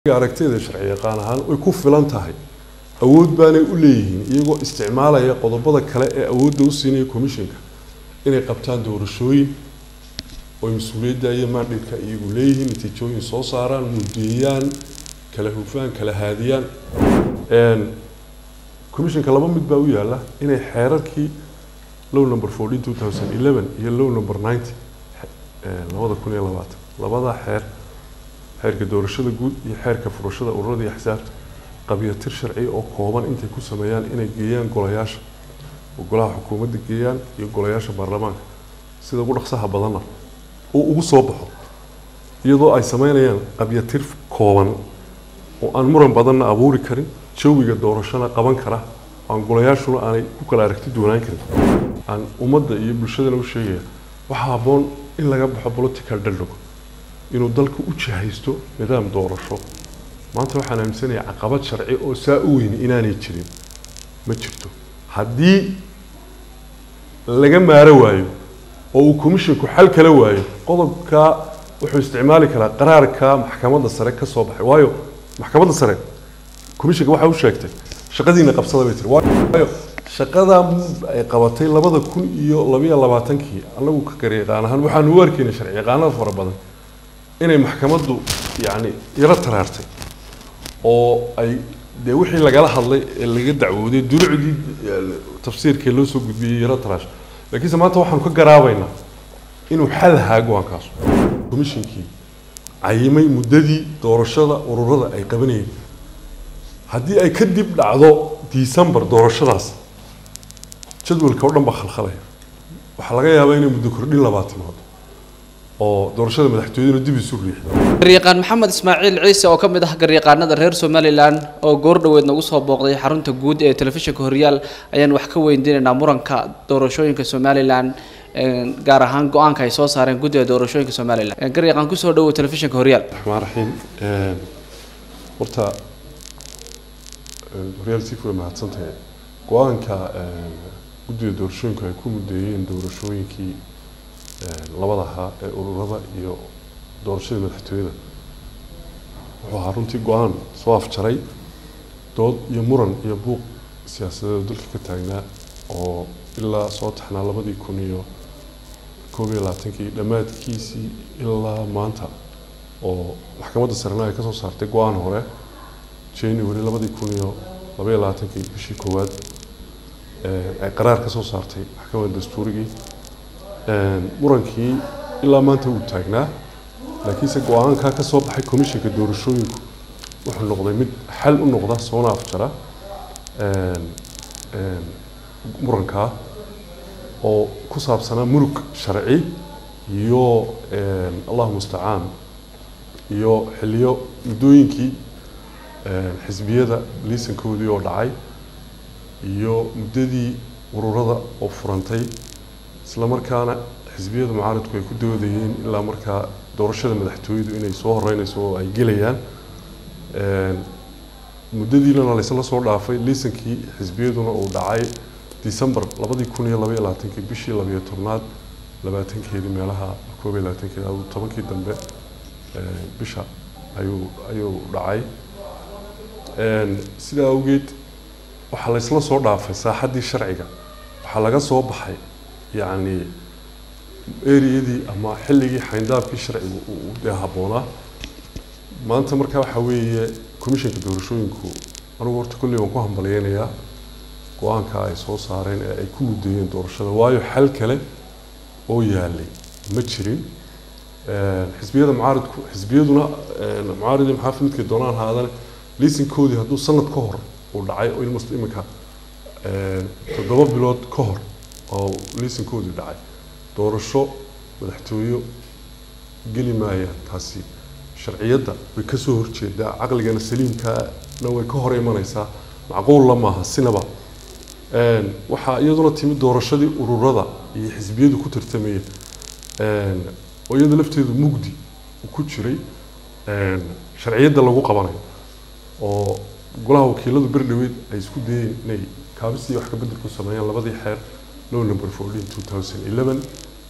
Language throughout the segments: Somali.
aragtida sharci yaqaan ahaan way ku filan tahay awood baanay u leeyihiin iyagoo isticmaalaya qodobada kale ee awoodda u siinaya commissionka inay qabtaan doorashooyin oy mas-uuliyadda iyo mandhidka iyagu leeyihiin natiijooyin soo saaraan mudeeyaan kala hufaan kala haadiyaan commissionka laba mid baa u yaala inay xeerarkii low number fourteen two thousand eleven iyo low number ninety labada kun iyo labaatan labadaa xeer xeerka doorashada guud iyo xeerka furashada ururada iyo axsaabta qabyatir sharci oo kooban intay ku sameeyaan inay geeyaan golayaasha oo golaha xukuumadda geeyaan iyo golayaasha baarlamaanka sida ugu dhaqsaha badanna uu ugu soo baxo iyadoo ay sameynayaan qabyatir kooban oo aan muran badanna abuuri karin jawiga doorashona qaban kara aan golayaashuna aanay ku kala aragti duwanaan karin aan ummadda iyo bulshadana u sheegaya waxaa habboon in laga baxo political dialogue inuu dalka u jahaysto nidaam doorasho maanta waxaan aaminsanayaa caqabad sharci oo saa u weyni inaanay jirin ma jirto haddii laga maaro waayo oo uu commissionku xal kala waayo qodobka wuxuu isticmaali karaa qaraarka maxkamadda sare ka soo baxay waayo maxkamadda sare commissionka waxa u sheegtay shaqadiina qabsada bay tiri waayo shaqada ay qabatay labada kun iyo labayo labaatankii anagu ka garyaqaan ahaan waxaanu u arkaynay sharci yaqaanada fara badan inay maxkamaddu yacni yaro taraartay oo ay dee wixii lagala hadlay ee laga dacwooday dulucdii tafsiirkee loo soo gudbiyey yaro taraash laakiinse maanta waxaanu ka garaabaynaa inuu xal haa go-aankaas commissionkii cayimay muddadii doorashada ururada ay qabanayeen haddii ay kadib dhacdo december doorashadaas jadwalka oo dhan baa khalkhalaya waxaa laga yaabaa inay muddo kordhin labaad timaado oo doorashada madaxtooyaduna dib isu riixdo garyaqaan maxamed ismaaciil ciise oo ka mid ah garyaqaanada reer somalilan oo goor dhoweed nagu soo booqday xarunta guud ee telefishinka horyaal ayaan wax ka weydiinaynaa muranka doorashooyinka somalilan gaar ahaan go-aanka ay soo saareen guddiga doorashooyinka somalilan garyaqaan kusoo dhawow telefishinka horyaal raxmaan raxiim horta horyaal sii fuwa mahadsantahay go-aanka guddiga doorashooyinku ay ku mudeeyeen doorashooyinkii labada ahaa ee ururada iyo doorashadii madaxtooyada wuxuu ahaa runtii go-aan soo afjaray dood iyo muran iyo buuq siyaasadeed dalka ka taagnaa oo ilaa soo taxnaa labadii kun iyo koob iyo labaatankii dhammaadkiisii ilaa maanta oo maxkamadda sarena ay kasoo saartay go-aan hore january labadii kun iyo labaiyo labaatankii bishii koowaad ay qaraar ka soo saartay maxkamadda dastuurigii murankii ilaa maanta uu taagnaa laakiinse go-aankaa ka soo baxay commissionka doorashooyinku wuxuu noqday mid xal u noqda soona afjara murankaa oo ku saabsanaa murug sharci iyo allahu mustacaan iyo xiliyo muddooyinkii xisbiyada liisankoodii oo dhacay iyo muddadii ururada oo furantay isla markaana xisbiyada mucaaradku ay ku doodayeen ilaa markaa doorashada madaxtooyadu inay soo horeynayso oo ay gelayaan muddadiina laysla soo dhaafay liisankii xisbiyaduna uu dhacay december labadii kun iyo labaiyo labaatankii bishii labayo tobnaad labaatankeedii meelaha koob iyo labaatankeedi aduu tobankii dambe bisha ayuu ayuu dhacay sidaa awgeed waxaa laysla soo dhaafay saaxaddii sharciga waxaa laga soo baxay yacni eriyadii ama xilligii xayndaabkii sharcigu uu dee habboonaa maanta markaa waxaa weeye commissionka doorashooyinku anugu horta kolley waan ku hambalyeynayaa go-aanka ay soo saareen ee ay ku mudeeyeen doorashada waayo xal kale oo yaalay ma jirin xisbiyada mucaaridku xisbiyaduna mucaaridii maxaafidkay doonaan haadane liisinkoodii hadduu sanad ka hor uu dhacay oo ilmast iminka toddoba bilood ka hor oo liisankoodii dhacay doorasho madaxtooyo geli maayaan taasi sharciyadda way kasoo horjeedaa caqligana saliimkaana way ka hor imanaysaa macquulla maaha sinaba waxaa iyaduna timi doorashadii ururada iyo xisbiyadu ku tartamayeen oo iyada lafteedu mugdi ku jiray sharciyadda lagu qabanayo oo golaha wakiiladu berdhaweed ay isku dayeen inay kaabisii wax ka bedel ku sameeyaan labadii xeer low number fourteen two thousand eleven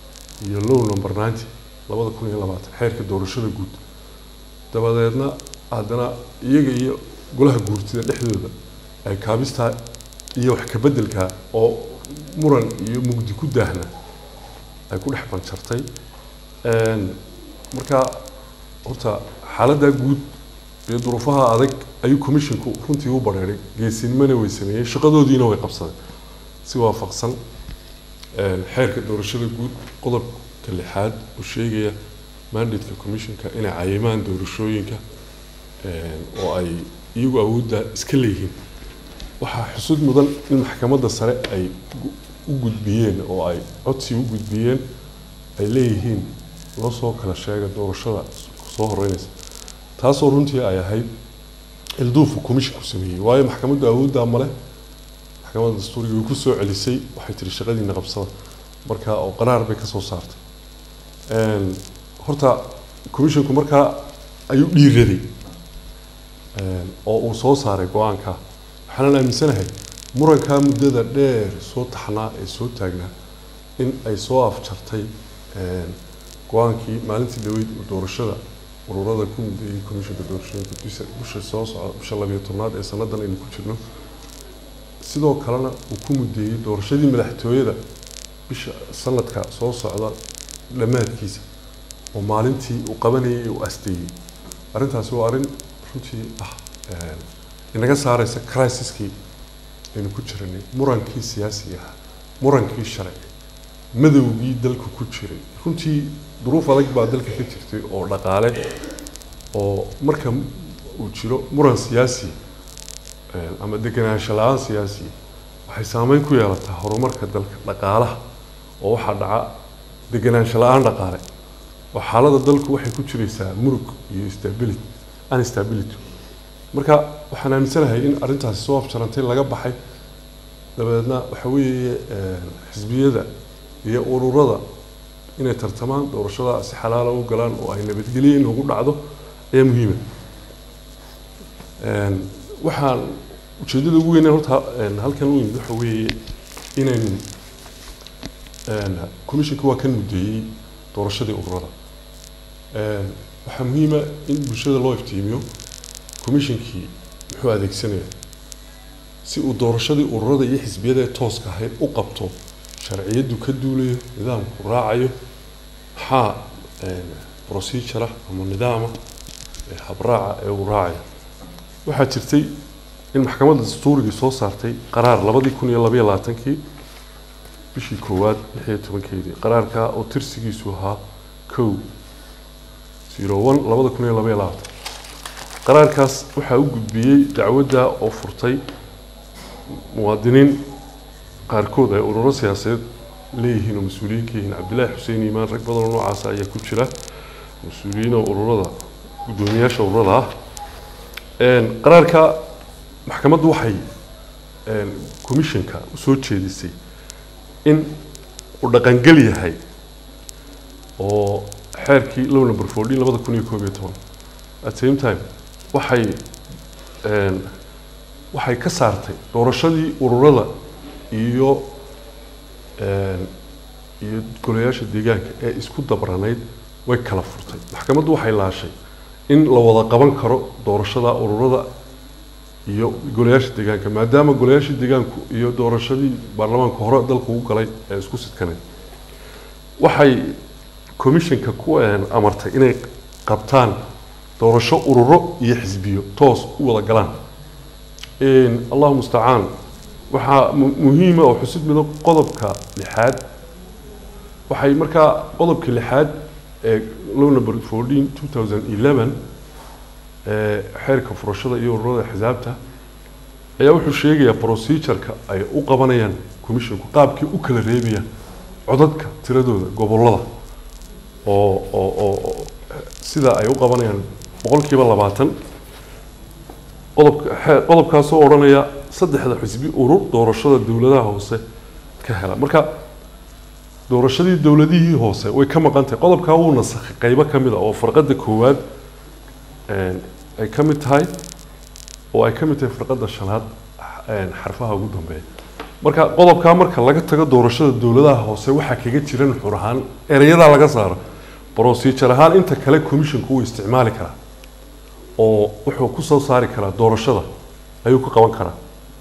iyo low number ninety labada kun iyo labaatan xeerka doorashada guud dabadeedna haddana iyaga iyo golaha guurtida dhexdooda ay kaabistaa iyo wax kabeddelkaa oo muran iyo mugdi ku daahna ay ku dhex banjartay marka horta xaaladdaa guud iyo duruufaha adag ayuu commissionku runtii u badheeray geesinimana way sameeyeen shaqadoodiina way qabsadeen si waafaqsan xeerka doorashada guud qodobka lixaad uu sheegaya mandatka commissionka inay cayimaan doorashooyinka oo ay iyagu awoodda iska leeyihiin waxaa xusud mudan in maxkamadda sare ay u gudbiyeen oo ay codsi u gudbiyeen ay leeyihiin loo soo kala sheega doorashada soo horeynaysa taasoo runtii ay ahayd ilduufu commissionku sameeyey waayo maxkamaddu awooddaa male maxkamadda dastuuriga way ku soo celisay waxay tiri shaqadiina qabsada marka oo qaraar bay ka soo saartay horta commissionku markaa ayuu dhiiraday oo uu soo saaray go-aanka waxaanan aaminsanahay murankaa muddada dheer soo taxnaa ee soo taagnaa in ay soo afjartay go-aankii maalintii dhaweyd uu doorashada ururada ku mudeeyey commissionka doorashooyinka bisha bisha soo socda bisha labiyo tobnaad ee sanadan aynu ku jirno sidoo kalena uu ku mudeeyey doorashadii madaxtooyada bisha sanadka soo socda dhammaadkiisa oo maalintii uu qabanayay uu asteeyey arrintaasi waa arrin runtii ah inaga saareysa crisiskii aynu ku jiranay murankii siyaasiga ahaa murankii sharci madowgii dalka ku jiray runtii duruuf adag baa dalka ka jirtay oo dhaqaale oo marka uu jiro muran siyaasi ama degenaansho la-aan siyaasi waxay saameyn ku yeelataa horumarka dalka dhaqaalaha oo waxaa dhaca degenaansho la-aan dhaqaale oo xaaladda dalku waxay ku jiraysaa murug iyo stability unstability marka waxaan aaminsanahay in arrintaasi soo afjarantay laga baxay dabadeedna waxa weeye xisbiyada iyo ururada inay tartamaan doorashada si xalaala u galaan oo ay nabadgelyo in ugu dhacdo ayaa muhiima waxaan ujeedada ugu weyn horta halkan u yimid waxa weeye inaynu commissionka waa kan mudeeyey doorashadii ururada waxaa muhiima in bulshada loo iftiimiyo commissionkii muxuu adeegsanaya si uu doorashadii ururada iyo xisbiyada ee tooska ahayd u qabto sharciyaddu ka duulayo nidaamku raacayo maxaa procedure ah ama nidaama habraaca ee uu raacayo waxaa jirtay in maxkamadda dastuurigii soo saartay qaraar labadii kun iyo labaiyo labaatankii bishii koowaad lix iyo tobankeedii qaraarkaa oo tirsigiisu ahaa kow zero one labada kun iyo labaiyo labaatan qaraarkaas waxaa u gudbiyey dacwadda oo furtay muwaadiniin qaarkood ay ururo siyaasadeed leeyihiin oo mas-uuliyiin ka yihiin cabdillaahi xuseen iimaan rag badan oo noocaasa ayaa ku jira mas-uuliyiin oo ururada guddoomiyaasha ururada ah qaraarka maxkamaddu waxay commissionka usoo jeedisay in uu dhaqangel yahay oo xeerkii low number fourteen labada kun iyo koob iyo toban at same time waxay waxay ka saartay doorashadii ururada iyo iyo golayaasha deegaanka ee isku dabranayd way kala furtay maxkamaddu waxay laashay in la wada qaban karo doorashada ururada iyo golayaasha deegaanka maadaama golayaasha deegaanku iyo doorashadii baarlamaanka hore dalka ugu galay ee isku sidkanay waxay commissionka ku amartay inay qabtaan doorasho ururo iyo xisbiyo toos u wada galaan allahu mustacaan waxaa muhiima oo xusid mido qodobka lixaad waxay markaa qodobka lixaad ee low number fourteen two thousand eleven ee xeerka furashada iyo ururada xisaabta ayaa wuxuu sheegayaa procedureka ay u qabanayaan commissionku qaabkii u kala reebayaan codadka tiradooda gobolada oo oo oo sida ay u qabanayaan boqolkiiba labaatan qodobka qodobkaasoo odhanaya saddexda xisbi urur doorashada dowladaha hoose ka hela marka doorashadii dowladihii hoose way ka maqan tahay qodobkaa wuu nasakhay qeybo ka mid a oo farqadda koowaad ay ka mid tahay oo ay ka mid tahay farqadda shanaad xarfaha ugu dambeeya marka qodobkaa marka laga tago doorashada dowladaha hoose waxaa kaga jira nuxur ahaan ereyadaa laga saaro procedure ahaan inta kale commissionku wuu isticmaali karaa oo wuxuu ku soo saari karaa doorashada ayuu ka qaban karaa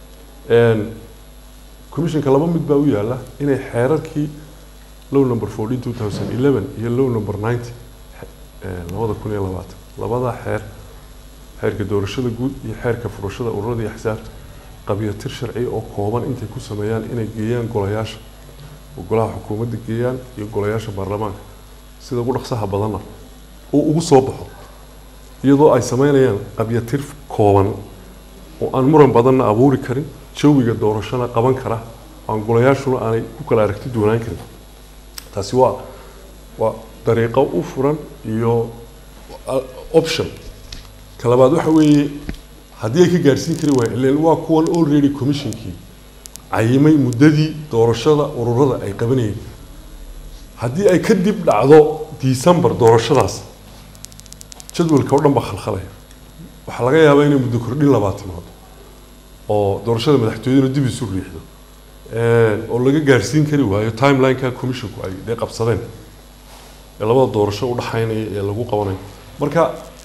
commissionka laba mid baa u yaalla inay xeerarkii low number fourteen two thousand eleven iyo low number ninety labada kun iyo labaatan labadaa xeer xeerka doorashada guud iyo xeerka furashada ururada iyo axsaabta qabyatir sharci oo kooban intay ku sameeyaan inay geeyaan golayaasha oo golaha xukuumadda geeyaan iyo golayaasha baarlamaanka sida ugu dhaqsaha badanna uu ugu soo baxo iyadoo ay sameynayaan qabyatir kooban oo aan muran badanna abuuri karin jawiga doorashona qaban kara aan golayaashuna aanay ku kala aragti duwanaan karin taasi waa waa dariiqo u furan iyo option ka labaad waxa weeye haddii ay ka gaarsiin kari waayeen ileen waa kuwan already commissionkii cayimay muddadii doorashada ururada ay qabanayeen haddii ay kadib dhacdo december doorashadaas jadwalka oo dhan baa khalkhalaya waxaa laga yaabaa inay muddo kordhin labaa timaado oo doorashada madaxtooyaduna dib isu riixdo oo laga gaarsiin kari waayo timelineka commissionku ay dee qabsadeen ee labada doorasho u dhaxaynaya ee lagu qabanayo marka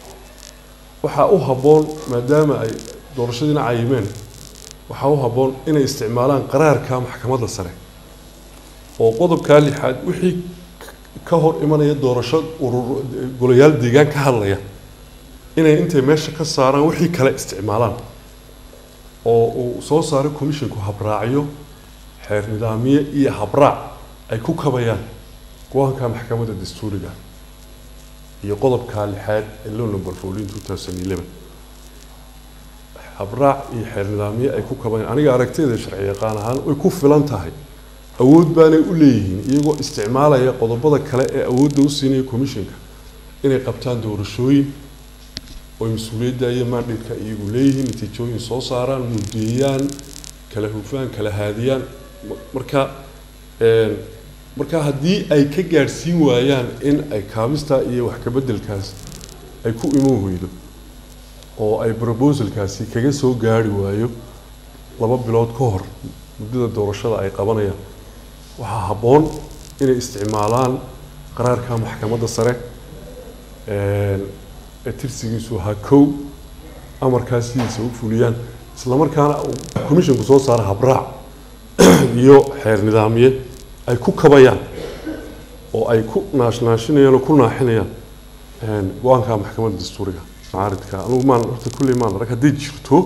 waxaa u habboon maadaama ay doorashadiina cayimeen waxaa u habboon inay isticmaalaan qaraarka maxkamadda sare oo qodobkaa lixaad wixii ka hor imanaya doorasho urur golayaal deegaan ka hadlaya inay intay meesha ka saaraan wixii kale isticmaalaan oo uu soo saaray commissionku habraacyo xeer nidaamiye iyo habraac ay ku kabayaan go-aanka maxkamadda dastuuriga iyo qodobka lixaad ee low number fourteen two thousand eleven habraac iyo xeer nidaamiye ay ku kabayaan aniga aragtiyada sharci yaqaan ahaan way ku filan tahay awood baanay u leeyihiin iyagoo isticmaalaya qodobada kale ee awoodda u siinaya commissionka inay qabtaan doorashooyin oo mas-uuliyadda iyo mandhatka iyagu leeyihiin natiijooyin soo saaraan muddeeyaan kala hufaan kala haadiyaan marka marka haddii ay ka gaadhsiin waayaan in ay kaabista iyo wax kabeddelkaas ay ku iman weydo oo ay proposalkaasi kaga soo gaari waayo laba bilood ka hor muddada doorashada ay qabanayaan waxaa habboon inay isticmaalaan qaraarka maxkamadda sare ee tirsigiisu ahaa kow amarkaas sidiisa u fuliyaan islamarkaana commissionku soo saara habraac iyo xeer nidaamiye ay ku kabayaan oo ay ku naashnaashinayaan oo ku naaxinayaan go-aanka maxkamadda dastuuriga macaaridka anugu maan horta kulley maan arag hadday jirto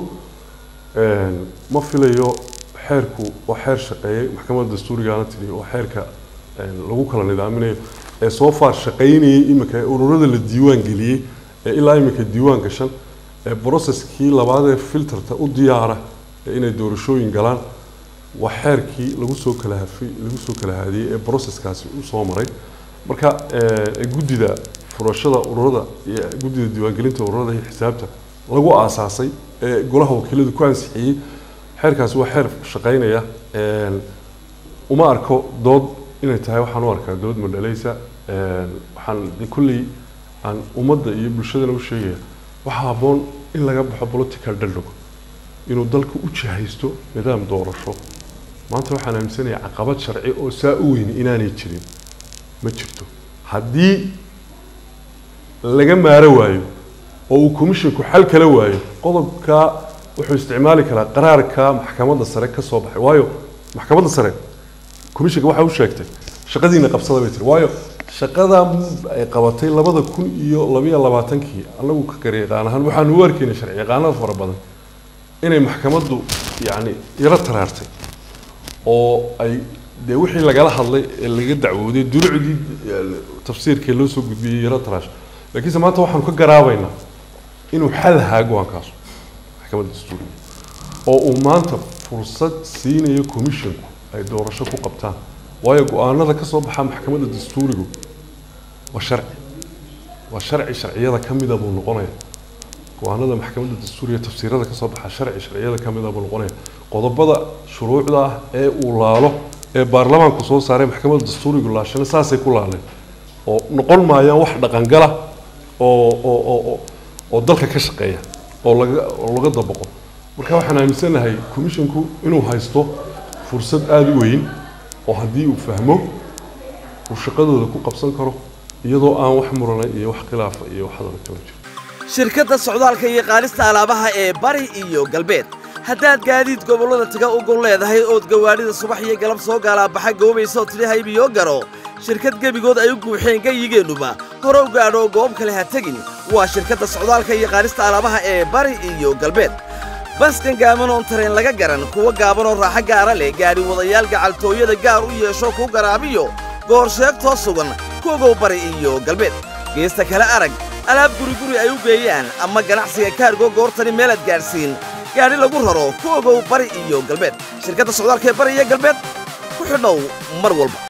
ma filayo xeerku waa xeer shaqeeyay maxkamadda dastuurigaana tiri waa xeerka lagu kala nidaaminayo ee soo faar shaqaynayay iminka ee ururada la diiwaan geliyey ee ilaa iminka diiwaan gashan ee processkii labaad ee filterta u diyaara ee inay doorashooyin galaan waa xeerkii lagu soo kala hafay lagu soo kala haadiyey ee processkaasi u soo maray marka guddida furashada ururada iyo guddida diiwaangelinta ururada iyo xisaabta lagu aasaasay ee golaha wakiiladu ku ansixiyey xeerkaasi waa xeer shaqaynaya uma arko dood inay tahay waxaan u arkaa dood madhalaysa waxaan de kulley aan ummadda iyo bulshadana u sheegaya waxaa habboon in laga baxo political dialog inuu dalka u jihaysto nidaam doorasho maanta waxaan aaminsanayaa caqabad sharci oo saa u weyni inaanay jirin ma jirto haddii laga maaro waayo oo uu commissionku xal kala waayo qodobka wuxuu isticmaali karaa qaraarka maxkamadda sare ka soo baxay waayo maxkamadda sare commissionka waxa u sheegtay shaqadiina qabsada bay tiri waayo shaqada ay qabatay labada kun iyo labayo labaatankii anagu ka garyaqaan ahaan waxaan u arkaynay sharci yaqaanada fara badan inay maxkamaddu yacni yaro taraartay oo ay dee wixii lagala hadlay ee laga dacwooday durucdii tafsiirkee loo soo gudbiyey yaro taraash laakiinse maanta waxaanu ka garaabaynaa inuu xal haa go-aankaasu maxkamadda dastuuriga oo uu maanta fursad siinayo commissionku ay doorasho ku qabtaan waayo go-aanada ka soo baxa maxkamadda dastuurigu waa sharci waa sharci sharciyada ka mida buu noqonaya go-aanada maxkamadda dastuuriga tafsiirada ka soo baxa sharci sharciyada ka mida buu noqonaya qodobada shuruucda ah ee uu laalo ee baarlamaanku soo saaray maxkamadda dastuurigu laashana saasay ku laaleen oo noqon maayaan wax dhaqangala oo oo oo oo dalka ka shaqeeya oo laga oo laga dabaqo marka waxaan aaminsanahay commissionku inuu haysto fursad aada u weyn oo haddii uu fahmo uu shaqadooda ku qabsan karo iyadoo aan wax murana iyo wax khilaafa iyo wax hadala kala jiro shirkadda socdaalka iyo qaadista alaabaha ee bari iyo galbeed haddaad gaadiid gobollada taga u gol leedahay ood gawaadhida subax iyo galab soo gaalaabaxa goobaysa oo tidhi haybiyo garo shirkad gebigood ay u guuxeen gayigeennuba hore u gaadho goob kale ha tegin waa shirkadda socdaalka iyo qaadista alaabaha ee bari iyo galbeed baskan gaaban oon tareen laga garan kuwa gaaban oo raaxo gaara leh gaadhi wadayaal gacaltooyada gaar u yeesho kuu garaabiyo goor sheegtoo sugan kuogow bari iyo galbeed geesta kale arag alaab guriguri ay u geeyaan ama ganacsiga kaargo goortani meelaad gaadhsiin gaadhi lagu raro ku ogow bari iyo galbeed shirkadda socdaalka ee bari iyo galbeed ku xidhow mar walba